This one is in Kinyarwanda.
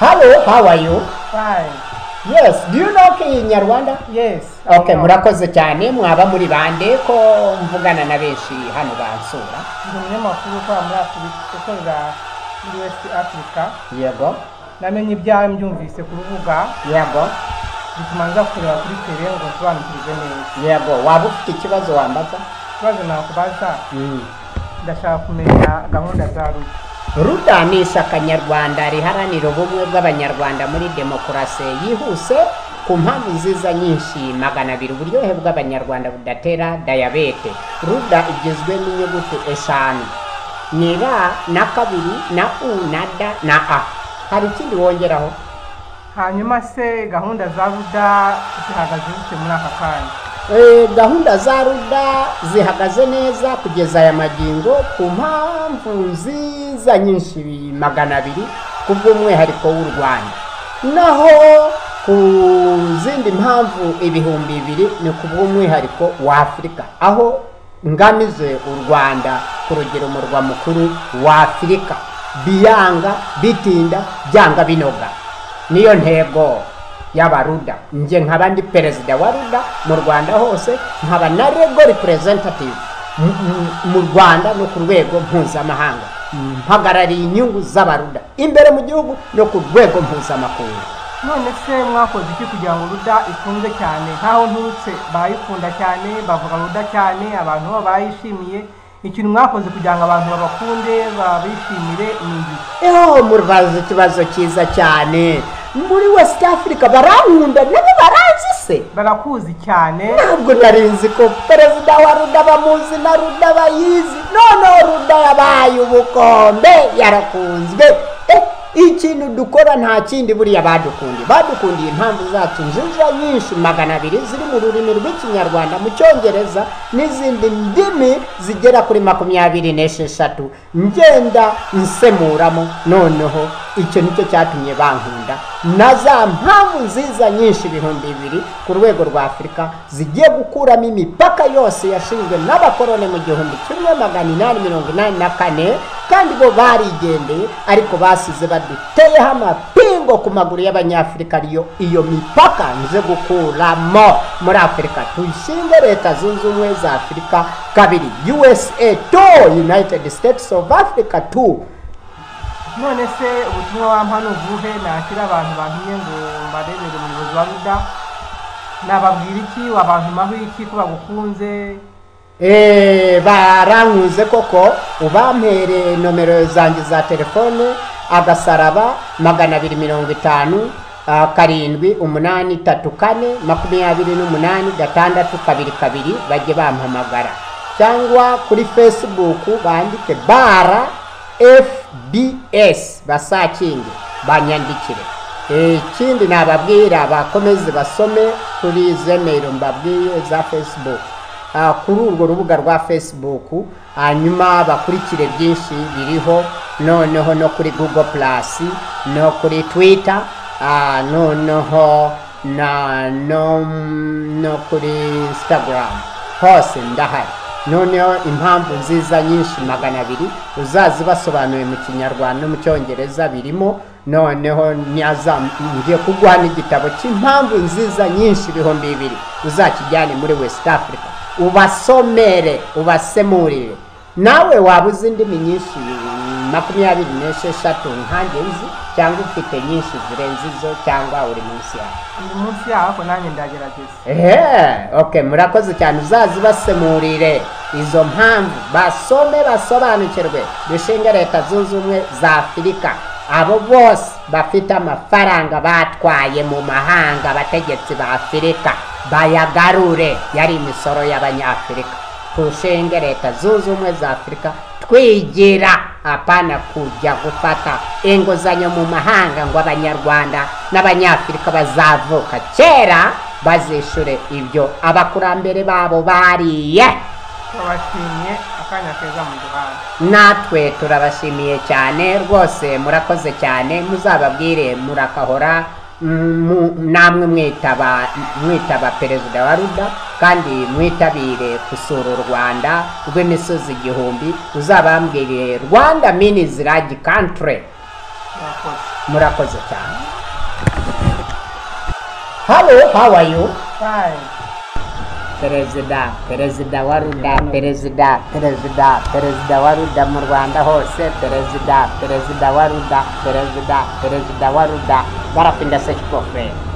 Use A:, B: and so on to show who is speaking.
A: hello how are you
B: Fine.
A: yes do you know kinyarwanda
B: Yes.
A: okay
B: No.
A: murakoze cyane mwaba muri bande ko mvugana na benshi hano bansura
B: Ndi umunyamakuru ukora muri Afurika, ukorera muri West Africa.
A: yego
B: Namenye ibyawe mbyumvise ku rubuga,
A: yego
B: bituma nza kureba kuri tele ngo nsobanukirwe neza.
A: yego waba ufite ikibazo wambaza
B: Ikibazo nakubaza, ndashaka kumenya gahunda za rugo.
A: ruda ni ishyaka nyarwanda riharanira ubumwe bw'abanyarwanda muri demokarasi yihuse ku mpamvu nziza nyinshi magana abiri uburyohe bw'abanyarwanda budatera dayabete ruda igizwe n'inyuguti eshanu ni ra na kabiri na u na da na a hari ikindi wongeraho
B: Hanyuma se gahunda za ruda zihagaze zite muri aka kanya?
A: Eh, gahunda za ruda zihagaze neza kugeza aya magingo ku mpamvu nziza nyinshi magana abiri ku bw'umwihariko w'u rwanda naho ku zindi mpamvu ibihumbi bibiri ni ku bw'umwihariko wa afurika aho ngamije u rwanda ku rugero umurwa mukuru wa afurika biyanga bitinda byanga binoga niyo ntego y'abaruda njye nkaba ndi perezida wa ruda mu rwanda hose nkaba na rego representative mu- mu- mu rwanda no ku rwego mpuzamahanga mpagarariye inyungu z'abaruda imbere mu gihugu no ku rwego mpuzamakungu
B: none se mwakoze iki kugira ngo ruda ikunze cyane nk'aho nturutse barayikunda cyane bavuga ruda cyane abantu bo bayishimiye ikintu mwakoze kugira ngo abantu babakunde babishimire ni iki
A: eho murabaza ikibazo cyiza cyane muri west africa barankunda nabo baranzi se
B: barakuzi cyane
A: ntabwo narinzi ko perezida wa ruda bamuzi na ruda bayizi noneho ruda yabaye ubukombe yarakunzwe Eh, ikintu dukora nta kindi buriya badukundiye badukundiye impamvu zacu nziza nyinshi magana abiri ziri mu rurimi rw'ikinyarwanda mu cyongereza n'izindi ndimi zigera kuri makumyabiri n'esheshatu ngenda nsemuramo noneho icyo nicyo cyatumye bankunda na za mpamvu nziza nyinshi ibihumbi bibiri ku rwego rwa afurika zigiye gukuramo imipaka yose yashinzwe n'abakoroni mu gihumbi kimwe magana inani mirongo inani na kane kandi bo barigendeye ariko basize baduteyeho amapingo ku maguru y'abanyafurika ariyo iyo mipaka nze gukuramo muri afurika tuyishinge leta zunze ubumwe za afurika kabiri usa to united states of africa to
B: none se ubutumwa wampa ni ubuhe nakira abantu bantumye ngo mbarebere umuyobozi wa ruda nababwira iki wabantumaho iki ko bagukunze
A: Eh, barankuze koko ubampere nomero zanjye za telefone agasaraba magana abiri mirongo itanu ah, karindwi umunani tatu kane makumyabiri n'umunani gatandatu kabiri kabiri bajye bampamagara cyangwa kuri facebook bandike bara fbs basakinge banyandikire Eh, ikindi nababwira bakomeze basome kuri zemero mbabwiye za facebook Ah, kuri urwo rubuga rwa facebook hanyuma bakurikire byinshi biriho noneho no kuri google plus no kuri twitter ah, noneho na no, no kuri instagram hose ndahari noneho impamvu nziza nyinshi magana abiri uzazibasobanuye mu kinyarwanda no mu cyongereza birimo noneho nyaza ngiye kuguha n'igitabo cy'impamvu nziza nyinshi ibihumbi bibiri uzakijyane muri west africa ubasomere ubasemurire nawe waba uzi indimi nyinshi makumyabiri n'esheshatu nkanjye nzi cyangwa ufite nyinshi zirenze izo cyangwa uri munsi yawe
B: ndi munsi yaho ariko nanjye ndagerageza
A: ehe okay murakoze cyane uzazibasemurire izo mpamvu basome basobanukirwe dushinge leta zunze ubumwe za afurika abo bose bafite amafaranga batwaye mu mahanga abategetsi ba afurika bayagarure yari imisoro y'abanyafurika tushinge leta zunze ubumwe za afurika twigira apana kujya gufata inguzanyo mu mahanga ngo abanyarwanda n'abanyafurika bazavuka kera bazishure ibyo abakurambere babo bariye
B: babashimiye akanya keza mu duhanda
A: natwe turabashimiye cyane rwose murakoze cyane muzababwire murakahora mm, mu- namwe mwitaba mwitaba perezida wa ruda kandi mwitabire gusura u rwanda rw'imisozi igihumbi uzabambwire rwanda mini ziragi country
B: Murakoze.
A: murakoze
B: murakoze
A: cyane halo hawayo
B: fayini
A: perezida perezida wa ruda perezida perezida perezida wa ruda mu rwanda hose perezida perezida wa ruda perezida perezida wa ruda barapinda sekipofe